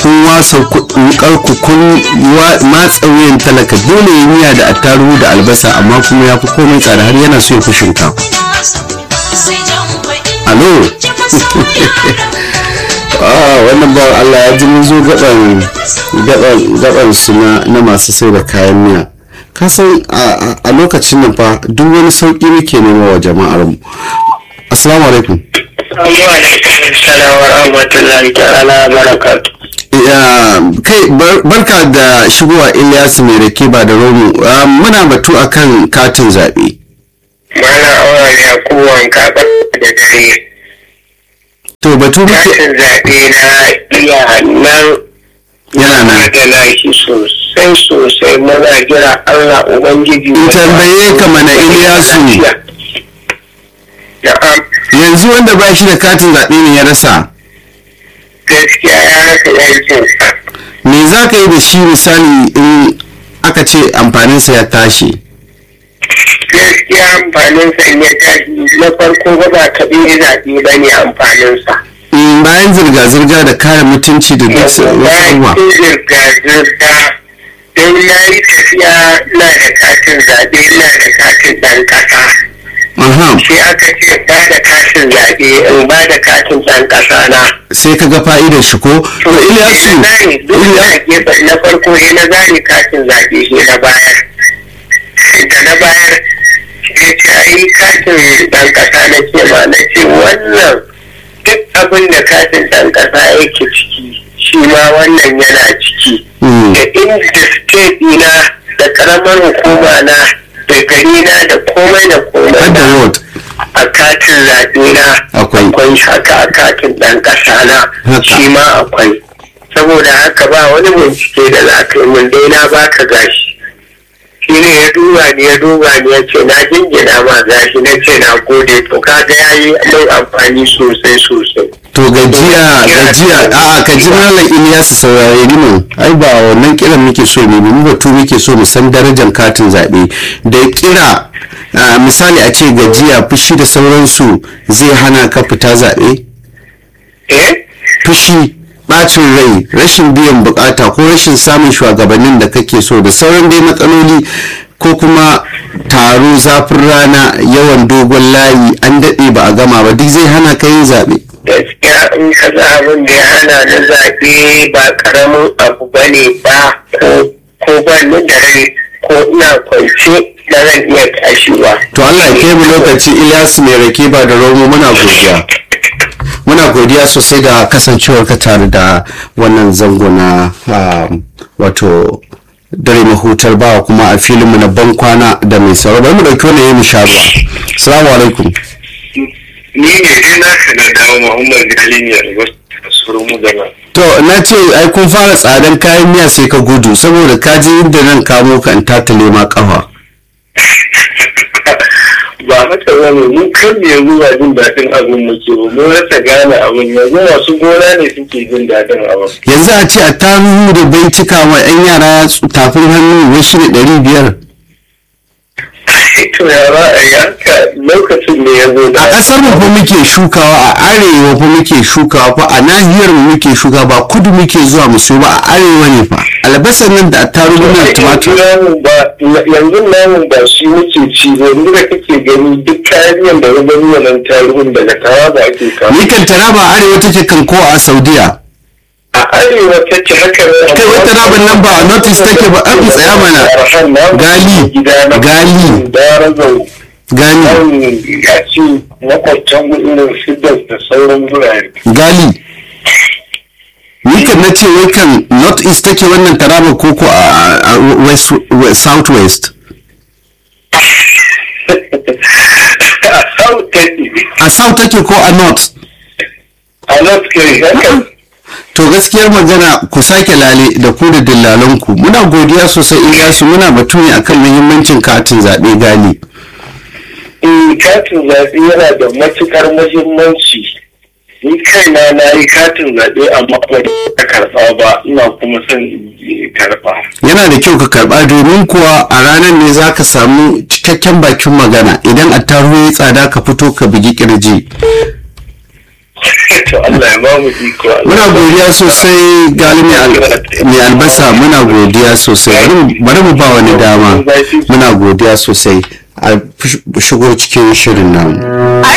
kun wasa wukar ku kun matsa wuyan talaka dole ya miya da attaruhu da albasa amma kuma ya fi komai tsada har yana so ya fi shinkafa alo wannan ba Allah ya ji mun zo gaban gaban su na masu sai da kayan miya kasan a lokacin nan fa duk wani sauki muke nema wa jama'ar mu assalamu alaikum kai barka da shigowa Ilyasu mai rake ba da romu muna batu akan katin zaɓe. mana awa ya kowan kaɓa da dare to batu muke katin zaɓe na iya nan yana nan adana shi sosai sosai muna jira Allah Ubangiji in tambaye ka mana Ilyasu na'am yanzu wanda ba shi da katin zaɓe ne ya rasa gaskiya ya rasa yankinsa me za ka yi da shi misali in aka ce amfaninsa ya tashi gaskiya amfaninsa in ya tashi na farko ba ba kaɗai zaɓe ba ne amfaninsa Mm, bayan zirga-zirga da kare mutunci da duk wasu abubuwa bayan zirga-zirga don na yi tafiya na da katin zaɓe na da katin ɗan ƙasa Aha, sai aka ce ba da katin zaɓe in ba da katin ɗan ƙasa na sai ka ga fa'idar shi ko to Ilyasu zane duk Ilya- na gefe na farko ne na zane katin zaɓe shi na bayar da na bayar sai ce ai katin ɗan ƙasa na ce ma na ce wannan duk abin da katin ɗan ƙasa yake ciki shi ma wannan yana ciki Mm. da inda state na da ƙaramar hukuma na da gari na da komai da komai har da na road a katin zaɓe na Akwai. akwai haka a katin ɗan ƙasa na Haka. shi ma akwai saboda haka ba wani bincike da za ka yi mun dai na baka gashi shi ne ya duba ni ya duba ni ya ce na jingina ma gashi na ce na gode to kaga ya yi mai amfani sosai sosai to gajiya gajiya a ka ji malam Ilyasu saurare ni mun ai ba wannan kiran muke so ne mu batu muke so mu san darajar katin zaɓe da kira a, misali a ce gajiya fushi da sauransu zai hana ka fita zaɓe eh fushi bacin rai rashin biyan bukata ko rashin samun shugabannin da kake so da sauran dai matsaloli ko kuma taro zafin rana yawan dogon layi an daɗe ba a gama ba duk zai hana ka yin zaɓe gaskiya in ka za abin da ya hana na zaɓe ba ƙaramin abu ba ne ba ko ko ba ni da rai ko ina kwance na zan iya tashi ba. to Allah ya kai mu lokaci Ilyasu mai rake ba da romo muna godiya muna godiya sosai da kasancewar ka tare da wannan zango na um, wato dare mahutar bawa kuma a filinmu na ban kwana da mai sauraro bari mu dauki wannan yayin sha ruwa assalamu alaikum Ni ne dai na ka na dawo Muhammad Ali ne a wasu kasuwar mu gana. to na ce ai kun fara tsadan kayan miya sai ka gudu saboda ka je inda nan kamo ka in tatale ma kafa Ba haka ba ne mun kan ne yanzu ba jin daɗin abin muke ba mun rasa gane abin yanzu masu gona ne suke jin daɗin abin. yanzu a ce a taruhu da bai cika wa 'yan yara tafin hannu wai shi da ɗari biyar To ya ba a yanka lokacin da ya zo da. a ƙasar mu fa muke shukawa a arewa fa muke shukawa fa a nahiyar mu muke shuka ba kudu muke zuwa mu siyo ba a arewa ne fa albasar nan da attarugu nan tumatur namun ba yanzu namun ba shi muke ci ba yanzu da kake gani duk kayan da ya gani wannan tarihin daga tawa da ake kawo ni kan taraba a arewa take kan ko a saudiya a arewa ta ce haka ne kai wata raban nan ba a notice take ba an tsaya mana gali gali darazau gani nan ya ce makwabtan irin sidas da sauran wurare gali ni kan na ce wai kan north east take wannan taraba ko ko a a west south west a south take a south take ko a north a north kai haka to gaskiyar magana ku sake lale da ku da dillalanku muna godiya sosai Ilyasu muna batu ne akan muhimmancin katin zaɓe gali Eh, katin zaɓe yana da matuƙar muhimmanci ni kaina na yi katin zaɓe amma ba da karɓa ba ina kuma son in yi karɓa yana da kyau ka karɓa domin kuwa a ranar ne za ka samu cikakken bakin magana idan attaruhu ya tsada ka fito ka bugi kirji to Allah ya ba mu iko muna godiya sosai gali mai al- mai albasa muna godiya sosai Bari mu- bari mu ba wani dama muna godiya sosai a shigo cikin shirin namu